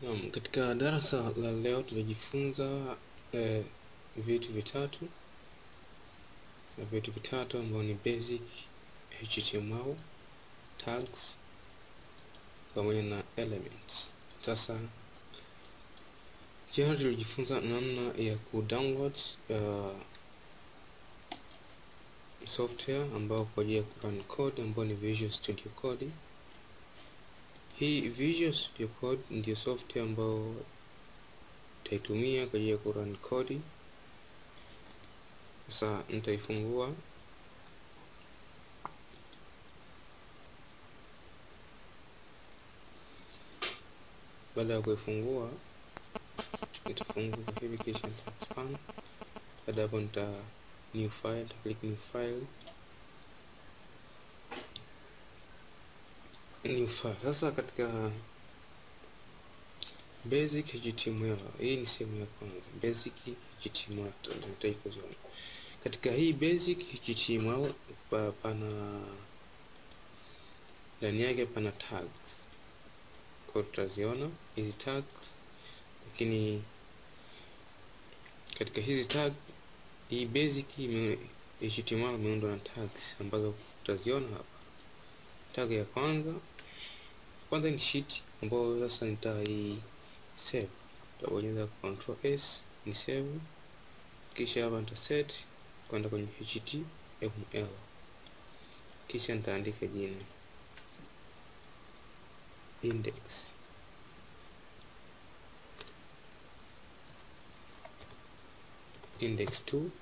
Naam, katika darasa la leo tutajifunza eh, vitu vitatu na vitu vitatu ambao ni basic HTML, tags pamoja na elements. Sasa jana tulijifunza namna ya kudownload uh, software ambao kwa ajili ya kurun code ambao ni Visual Studio Code. Hii Visual Studio Code ndio software ambao utaitumia kwa ajili ya kurun code. Sasa nitaifungua baada ya kuifungua nitafungua hivi kisha nita expand. Baada hapo nita new file, nita click new file new file. Sasa katika basic HTML, hii ni sehemu ya kwanza, basic HTML nitaikuziona. Katika hii basic HTML pa, pana ndani yake pana tags, kwa tutaziona hizi tags, lakini katika hizi tag hii basic ime, HTML imeundwa na tags ambazo tutaziona hapa. Tag ya kwanza kwanza ni sheet ambayo sasa nitai save, nitabonyeza control s ni save, kisha hapa nita set kwenda kwenye HTML, kisha nitaandika jina index index 2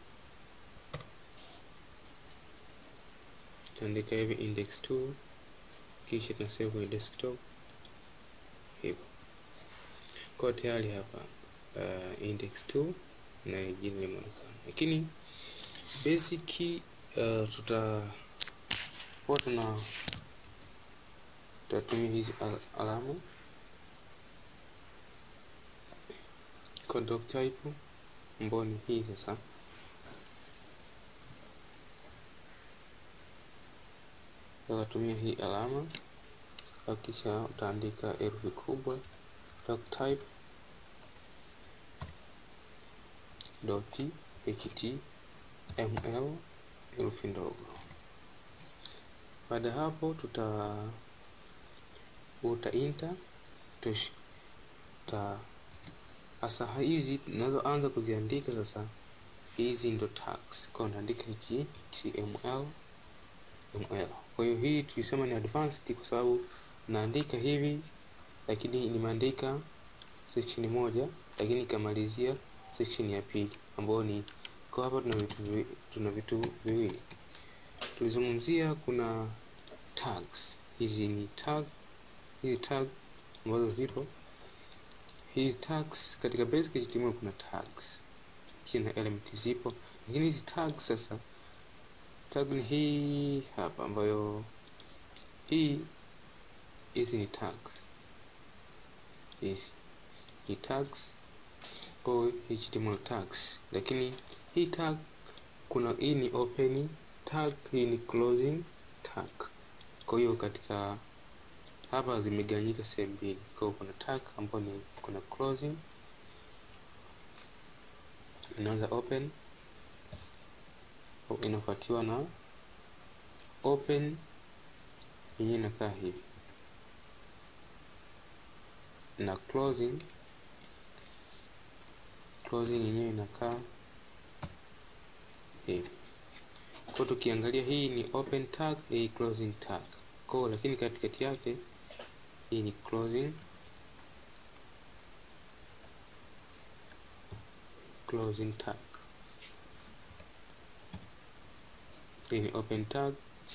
tutaandika hivi index 2 kisha tuna save kwenye desktop hivyo kwa tayari hapa uh, index 2 na jina limeonekana lakini basic uh, tuta huwa tuna tutatumia hizi al alama kwa doc type ambayo ni hii sasa utatumia hii alama kisha utaandika herufi kubwa doc type dot html herufi ndogo. Baada hapo tuta uta enter tush ta sasa hizi tunazoanza kuziandika sasa, hizi ndo tags kwa naandika html ml. Kwa hiyo hii tulisema ni advanced kwa sababu naandika hivi, lakini nimeandika section moja, lakini ikamalizia section ya pili ambayo ni kwa hapa tuna vitu tuna vitu viwili tulizungumzia. Kuna tags, hizi ni tag, hizi tag ambazo zipo hizi tags katika basic HTML kuna tags kisha na element zipo, lakini hizi tags sasa tag ni hii hapa ambayo hii hizi ni tags hizi ni tags au HTML tags, lakini hii tag kuna hii ni open tag, hii ni closing tag. Kwa hiyo katika hapa zimegawanyika sehemu mbili, kwa hiyo kuna tag ambayo ni kuna closing, inaanza open inafuatiwa na open yenyewe inakaa hivi na closing closing yenyewe inakaa hivi. Kwa tukiangalia hii ni open tag, hii closing tag. Kwa lakini katikati yake hii ni closing closing tag. Hii ni open tag.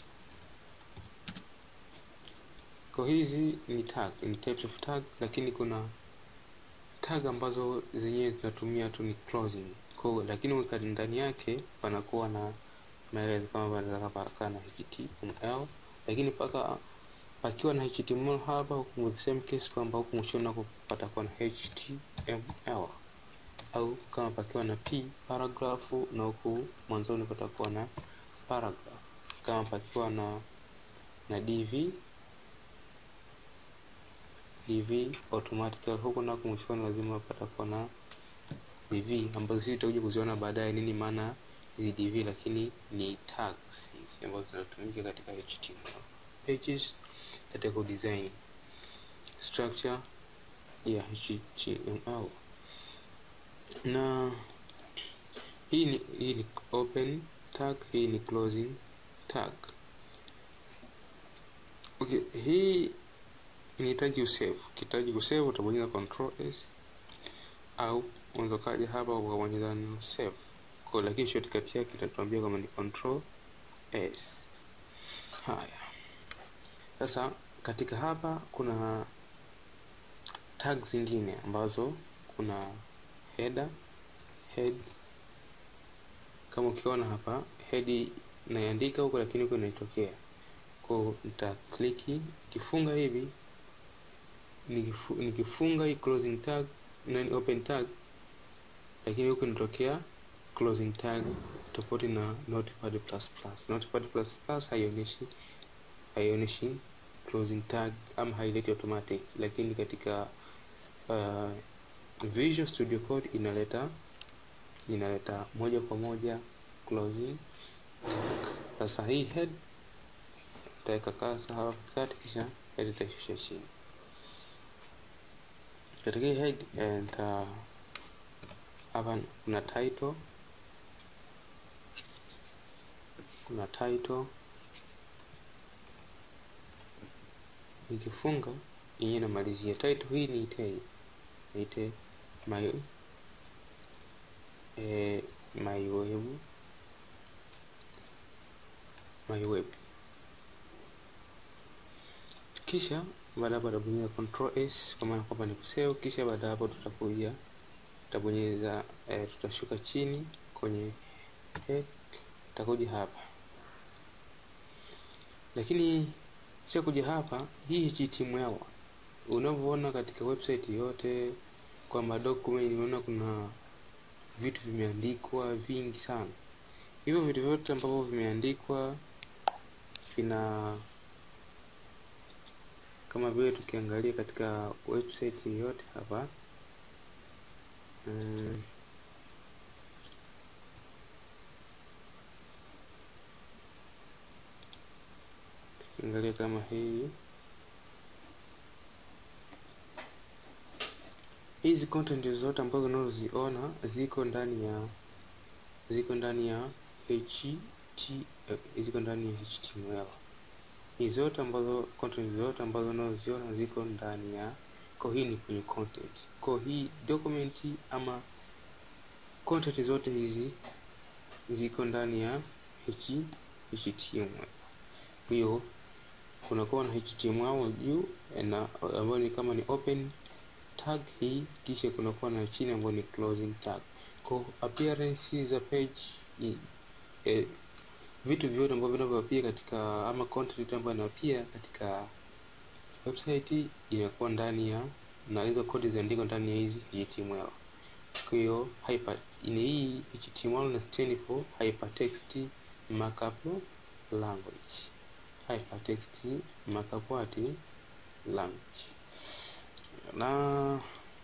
Kwa hizi ni tag, ni types of tag, lakini kuna tag ambazo zenyewe zinatumia tu ni closing kwa, lakini ndani yake panakuwa na maelezo kama panaweza pakawa na HTML, lakini paka pakiwa na HTML hapa huku the same case kwamba huku mwishoni nako patakuwa na HTML, au kama pakiwa na p paragraph na huku mwanzoni patakuwa na paragraph, kama pakiwa na na dv dv automatically huko nako mwishoni lazima patakuwa na dv ambazo sisi tutakuja kuziona baadaye nini maana hizi dv lakini ni tags hizi ambazo zinatumika katika html pages katika design structure ya html na hii ni, hii ni open tag hii ni closing tag okay hii inahitaji usave ukihitaji kusave utabonyeza control s au unaweza kaja hapa ukabonyeza neno save kwa lakini shortcut yake itatuambia kama ni control s haya sasa katika hapa kuna tag zingine ambazo kuna header head kama ukiona hapa head naiandika huko lakini huko inaitokea kwa nita kliki nikifunga hivi nikifu, nikifunga hii closing tag na open tag lakini huko inatokea closing tag tofauti na notepad plus plus notepad plus plus haionyeshi haionyeshi closing tag ama haileti automatic lakini katika uh, Visual Studio Code inaleta inaleta moja kwa moja closing tag. Sasa hii head utaweka kasa hapa katikati, kisha head itaishusha chini. Katika hii head nita hapa kuna title, kuna title nikifunga yenyewe namalizia title hii niite niite my eh, my web my web kisha baada hapo tutabonyeza control s kwa maana kwamba ni kusave kisha baada hapo tutakuja tutabonyeza eh, tutashuka chini kwenye head tutakuja hapa lakini sio kuja hapa hii HTML unavyoona katika website yote kwamba document unaona kuna vitu vimeandikwa vingi sana hivyo vitu vyote ambavyo vimeandikwa vina kama vile tukiangalia katika website yote hapa mm, tukiangalia kama hii hizi content zote ambazo unazoziona ziko ndani ya ziko ndani ya HT ziko ndani ya HTML. Hizi zote ambazo content zote ambazo unazoziona ziko ndani ya kwa hii ni kwenye content. Kwa hii document ama content zote hizi ziko ndani ya H, HTML. Hiyo kunakuwa na HTML juu na ambayo ni kama ni open tag hii kisha kunakuwa na chini ambayo ni closing tag kwa appearance za page i, e, vitu vyote ambavyo vinavyoapia katika ama content ambayo inapia katika website inakuwa ndani ya na hizo kodi zinaandikwa ndani ya hizi HTML kwa hiyo hyper in hii HTML na stand for hypertext markup language hypertext markup what language na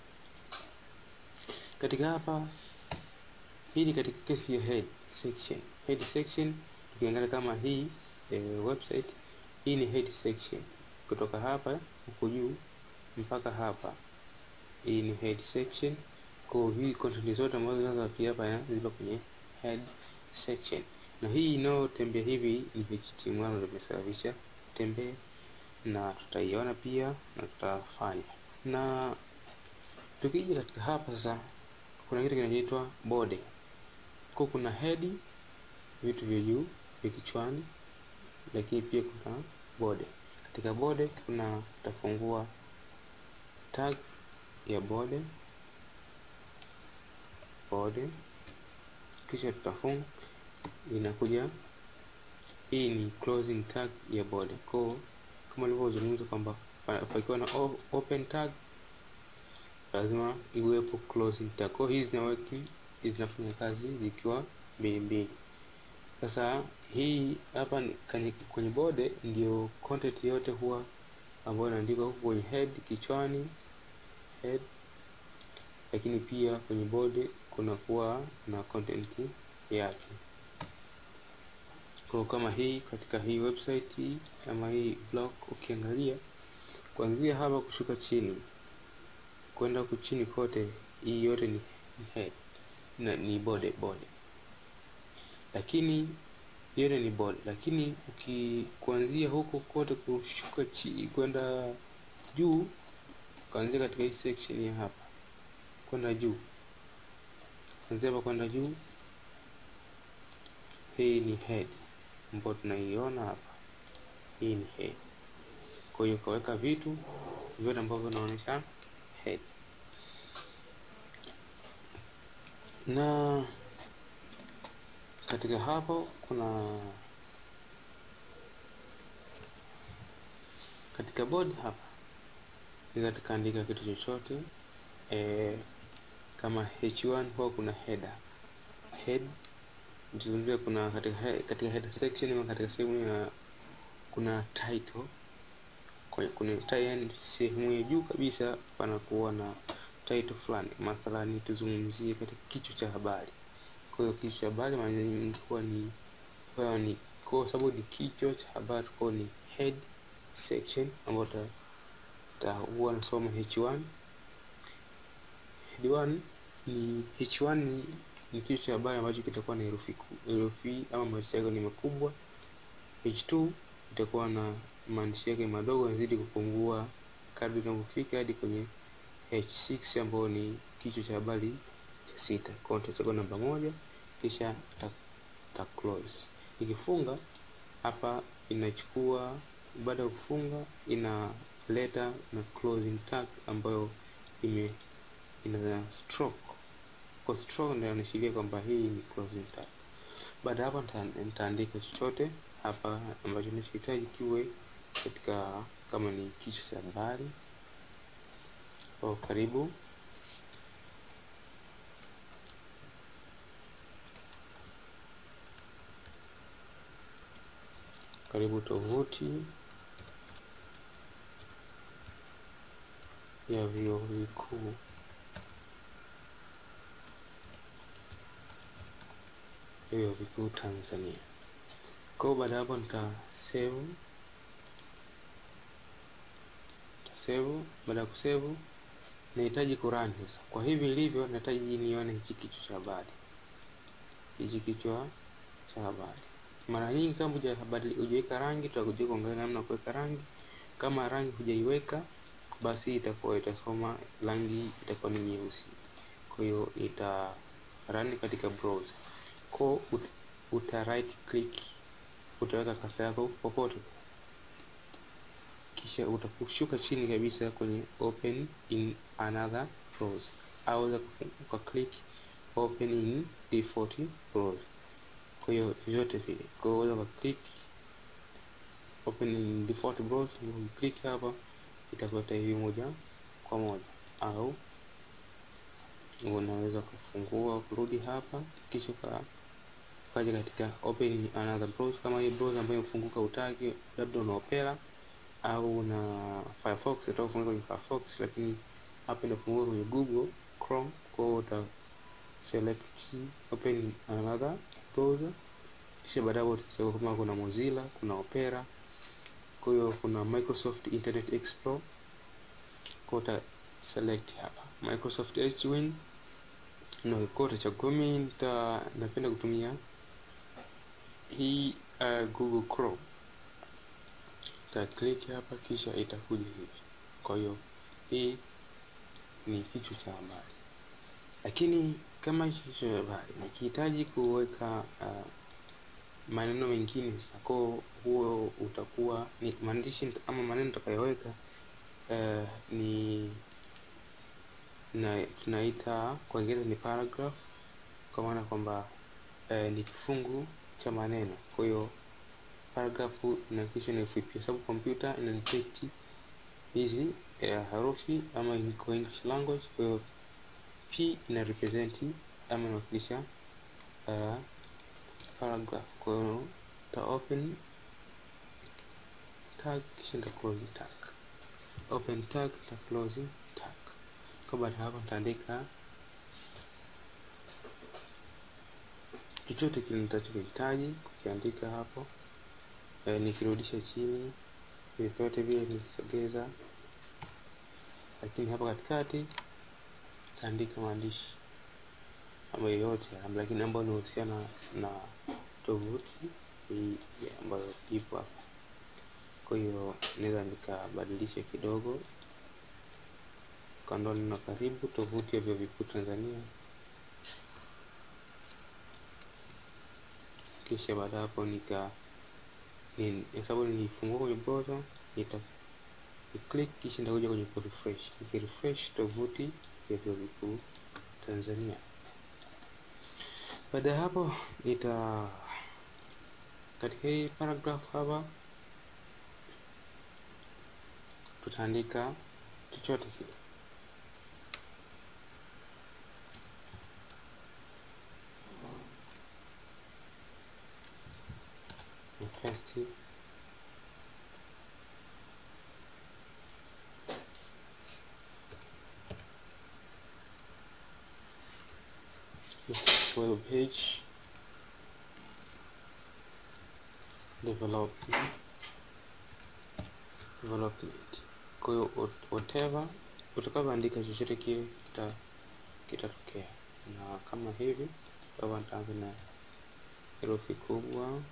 katika hapa hii ni katika kesi ya head section head section tukiangalia kama hii e, website hii ni head section kutoka hapa huko juu mpaka hapa hii ni head section kwa hii content zote ambazo zinazoapia hapa zipo kwenye head section na hii inayotembea hivi ni HTML ndio imesababisha tembee na tutaiona pia na tutafanya na tukija katika hapa sasa kuna kitu kinachoitwa body kwa kuna head vitu vya juu vya kichwani lakini pia kuna body katika body kuna tutafungua tag ya body body kisha tutafunga inakuja hii ni closing tag ya body kwa kama nilivyozungumza kwamba pakiwa na open tag lazima iwepo closing tag. Kwa hizi zinaweki zinafanya kazi zikiwa mbili mbili. Sasa hii hapa kwenye bode ndio content yote huwa ambayo inaandikwa huku kwenye head kichwani head, lakini pia kwenye body kunakuwa na content yake. Kwa kama hii katika hii website hii ama hii blog, ukiangalia kuanzia hapa kushuka chini kwenda huku chini kote, hii yote ni head na ni body body, lakini yote ni body, lakini ukikuanzia huko kote kushuka chini kwenda juu, kuanzia katika hii section ya hapa kwenda juu, kuanzia hapa kwenda juu, hii ni head ambayo tunaiona hapa, hii ni head. Kwa hiyo ukaweka vitu vyote ambavyo vinaonyesha head na katika hapo kuna katika body hapa naweza tukaandika kitu chochote e, kama h1 huwa kuna header head tuzungumzia kuna katika he, katika header section ama katika sehemu ya kuna title kwa kuna yani sehemu ya juu kabisa panakuwa na title fulani mathalani tuzungumzie katika kichwa cha habari kwa hiyo kichwa cha habari maana nyingi huwa ni huwa ni kwa sababu ni kichwa cha habari kwa ni head section ambayo ta huwa nasoma h1 head 1 ni h1 ni, ni kichwa cha habari ambacho kitakuwa na herufi herufi ama maandishi yake ni makubwa h2 itakuwa na maandishi yake madogo yanazidi kupungua kadri inavyofika hadi kwenye h6 ambayo ni kichwa cha habari cha sita. Kwa hiyo tutachagua namba moja kisha ta, ta close. Ikifunga hapa inachukua, baada ya kufunga inaleta na closing tag ambayo ime ina stroke. Kwa stroke ndio inaashiria kwamba hii ni closing tag. Baada hapa nitaandika chochote hapa ambacho ninachohitaji kiwe katika kama ni kichwa cha habari kwa karibu karibu tovuti ya vyuo vikuu vyuo vikuu Tanzania. Kwa baada hapo nita save save. Baada ya kusave, nahitaji kurani sasa. Kwa hivi ilivyo, nahitaji nione hichi kichwa cha habari, hichi kichwa cha habari. Mara nyingi kama hujaweka rangi, tutakuja kuangalia namna kuweka rangi. Kama rangi hujaiweka, basi itakuwa itasoma rangi itakuwa ni nyeusi. Kwa hiyo ita run katika browser, kwa ut, uta right click, utaweka kasa yako popote kisha utakushuka chini kabisa kwenye open in another browser au uka click open in default browser. Kwa hiyo vyote vile, kwa hiyo unaweza click open in default browser, click hapa itakuleta hivi moja kwa moja, au unaweza kufungua kurudi hapa kisha ukaja katika open in another browser, kama hii browser ambayo imefunguka utaki, labda una Opera au na Firefox utafunguka kwenye Firefox, lakini hapa inafunguka kwenye Google Chrome. Kwa hiyo uta select open another browser, kisha baadaye utachagua kama kuna Mozilla, kuna Opera, kwa hiyo kuna Microsoft Internet Explorer, kwa uta select hapa Microsoft Edge na kwa utachagua. Mimi nita napenda kutumia hii uh, Google Chrome ta click hapa kisha itakuja hivi. Kwa hiyo hii ni kichwa cha habari, lakini kama hicho kichwa cha habari nikihitaji kuweka uh, maneno mengine sasa, kwa huo utakuwa ni maandishi ama maneno nitakayoweka uh, ni na tunaita kwa Kiingereza ni paragraph, kwa maana kwamba uh, ni kifungu cha maneno. Kwa hiyo paragrafu inahakikisha ni fupi, kwa sababu kompyuta ina detect hizi eh, herufi ama kwa English language. Kwa hiyo p ina represent ama inawakilisha uh, paragraph. Kwa hiyo ta open tag kisha nita close tag. open tag na closing tag. Kwa baada ya hapo nitaandika chochote kile nitachokihitaji kukiandika hapo. E, nikirudisha chini vyote vile nikisogeza, lakini hapa katikati nitaandika maandishi ambayo yote lakini ambayo inahusiana na tovuti hii ambayo ipo hapa. Kwa hiyo naweza nikabadilisha kidogo, kaondoa neno karibu, tovuti ya vyuo vikuu Tanzania, kisha baada ya hapo nika kwa sababu nilifungua kwenye browser nita click, kisha nitakuja kwenye ku refresh. Nikirefresh tovuti ya vyuo vikuu Tanzania. Baada ya hapo nita katika hii paragraph hapa tutaandika chochote kile. First web page development development. Kwa hiyo whatever utakavyoandika chochote kile kita kitatokea, na kama hivi hapa nitaanza na herufi kubwa,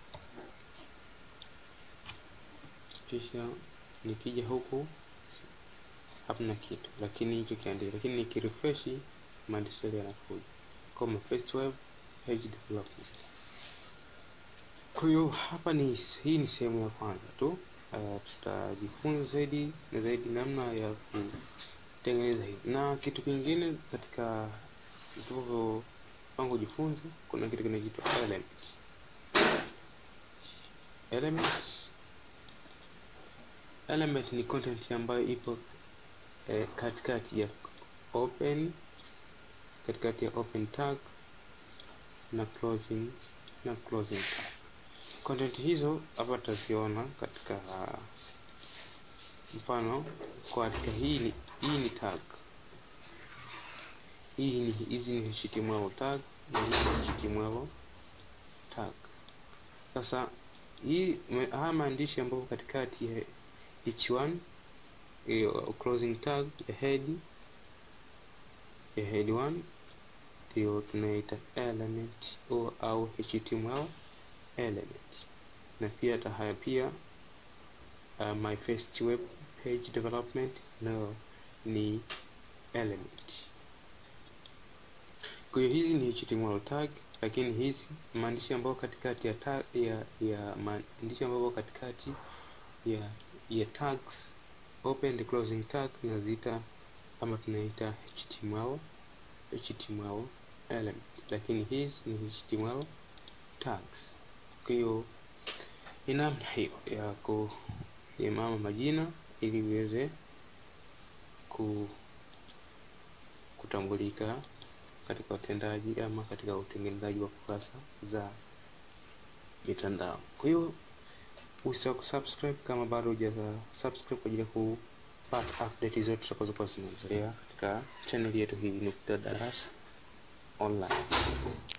kisha nikija huku hamna kitu, lakini hicho kiandika, lakini nikirefresh maandishi yale yanakuja kama first web page development. Kwa hiyo hapa ni hii ni sehemu ya kwanza tu. Uh, tutajifunza zaidi na zaidi namna ya kutengeneza hivi, na kitu kingine katika tulivyopanga kujifunza, kuna kitu kinaitwa elements. Elements, element ni content ambayo ipo eh, katikati ya open katikati ya open tag na closing na closing tag. Content hizo hapa tutaziona katika uh, mfano kwa katika hii ni hii ni tag, hii ni hizi ni HTML tag na hii ni HTML tag. Sasa hii haya maandishi ambayo katikati ya each one uh, closing tag ya head ya head 1 ndio tunaita element au, au HTML element na pia tahaya pia uh, my first web page development nayo ni element. Kwa hiyo hizi ni HTML tag, lakini hizi maandishi ambayo katikati ya tag, ya, ya maandishi ambayo katikati ya ya tags open and closing tag tunaziita ama tunaita HTML HTML element, lakini hizi ni HTML tags. Kwa hiyo ni namna hiyo ya kuimama majina ili iweze ku kutambulika katika utendaji ama katika utengenezaji wa kurasa za mitandao. Kwa hiyo usisahau kusubscribe kama bado huja subscribe kwa ajili ya kupata update zote tutakazokuwa zinaendelea katika channel yetu hii Nukta Darasa Online.